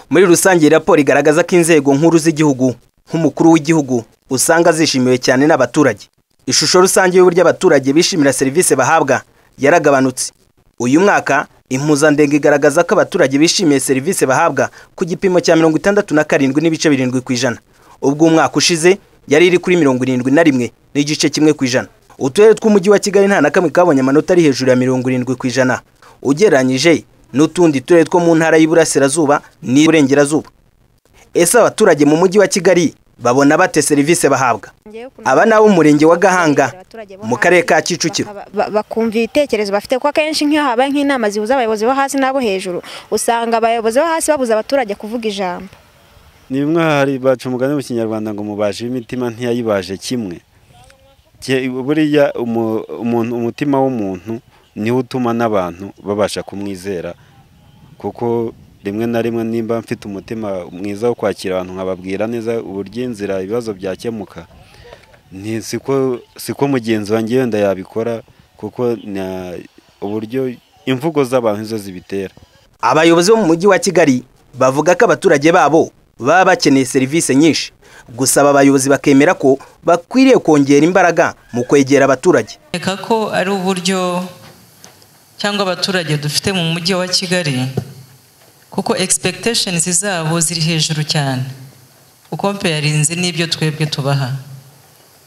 muri rusange iyi raporo igaragaza ko inzego nkuru z'igihugu nk'umukuru w'igihugu usanga zishimiwe cyane n'abaturage ishusho rusange y'uburyo abaturage bishimira serivisi bahabwa yaragabanutse uyu mwaka impuzandengo igaragaza ko abaturage bishimiye serivisi bahabwa ku gipimo cya mirongo itandatu na karindwi n'ibice birindwi ku ijana ubwo umwaka ushize yari iri kuri mirongo irindwi na rimwe n'igice kimwe ku ijana uturere tw'umujyi wa kigali nta na kamwe kabonye amanota ari hejuru ya mirongo irindwi ku ijana ugereranyije n'utundi turere two mu ntara y'iburasirazuba n'iburengerazuba ese abaturage mu mujyi wa kigali babona bate serivisi bahabwa aba ni ab'umurenge wa gahanga mu karere ka kicukiro bakumva ibitekerezo bafite kuko akenshi nk'iyo habaye nk'inama zihuza abayobozi bo hasi n'abo hejuru usanga abayobozi bo hasi babuza abaturage kuvuga ijambo ni bimwe hari baca umugani mu kinyarwanda ngo mubaje imitima ntiyayibaje kimwe buriya umutima w'umuntu niwo utuma n'abantu babasha kumwizera kuko rimwe na rimwe nimba mfite umutima mwiza wo kwakira abantu nkababwira neza uburyo inzira ibibazo byakemuka siko mugenzi wanjye wenda yabikora kuko uburyo imvugo z'abantu izo zibitera abayobozi bo mu mujyi wa kigali bavuga ko abaturage babo baba bakeneye serivisi nyinshi gusaba abayobozi bakemera ko bakwiriye kongera imbaraga mu kwegera abaturage reka ko ari uburyo cyangwa abaturage dufite mu mujyi wa kigali kuko egispekiteshenizi zabo ziri hejuru cyane uko mpeyarinzi n'ibyo twebwe tubaha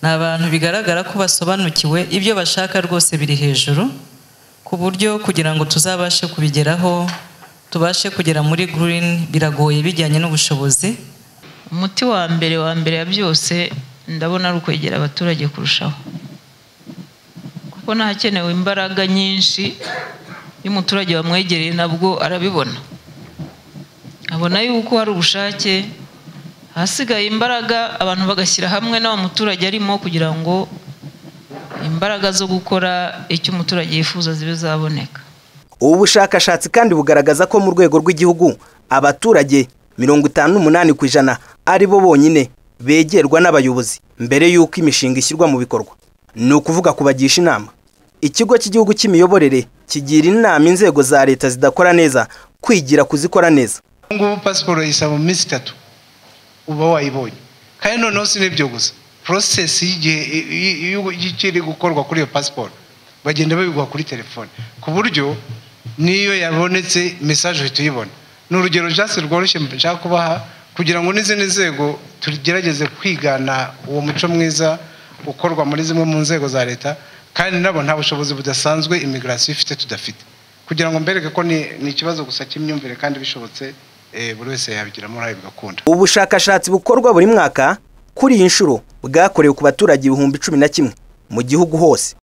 ni abantu bigaragara ko basobanukiwe ibyo bashaka rwose biri hejuru ku buryo kugira ngo tuzabashe kubigeraho tubashe kugera muri green biragoye bijyanye n'ubushobozi umuti wa mbere wa mbere ya byose ndabona ari ukwegera abaturage kurushaho kuko ntakenewe imbaraga nyinshi iyo umuturage wamwegereye nabwo arabibona abona yuko hari ubushake ahasigaye imbaraga abantu bagashyira hamwe n'awa muturage arimo kugira ngo imbaraga zo gukora icyo umuturage yifuza zibe zaboneka ubu bushakashatsi kandi bugaragaza ko mu rwego rw'igihugu abaturage mirongo itanu n'umunani ku ijana ari bo bonyine begerwa n'abayobozi mbere y'uko imishinga ishyirwa mu bikorwa ni ukuvuga kubagisha inama ikigo cy'igihugu cy'imiyoborere kigira inama inzego za leta zidakora neza kwigira kuzikora neza ubu ngubu pasiporo yisaba mu minsi itatu uba wayibonye kandi noneho si n'ibyo gusa porosesi y'ikiri gukorwa kuri iyo pasiporo bagenda babiguha kuri telefone ku buryo n'iyo yabonetse mesaje uhita uyibona ni urugero jasi rworoshye nshaka kubaha kugira ngo n'izindi nzego tugerageze kwigana uwo muco mwiza ukorwa muri zimwe mu nzego za leta kandi nabo nta bushobozi budasanzwe imigirasiyo ifite tudafite kugira ngo mbereke ko ni ikibazo gusa cy'imyumvire kandi bishobotse buri wese yabigiramo uruhare bigakunda ubushakashatsi bukorwa buri mwaka kuri iyi nshuro bwakorewe ku baturage ibihumbi cumi na kimwe mu gihugu hose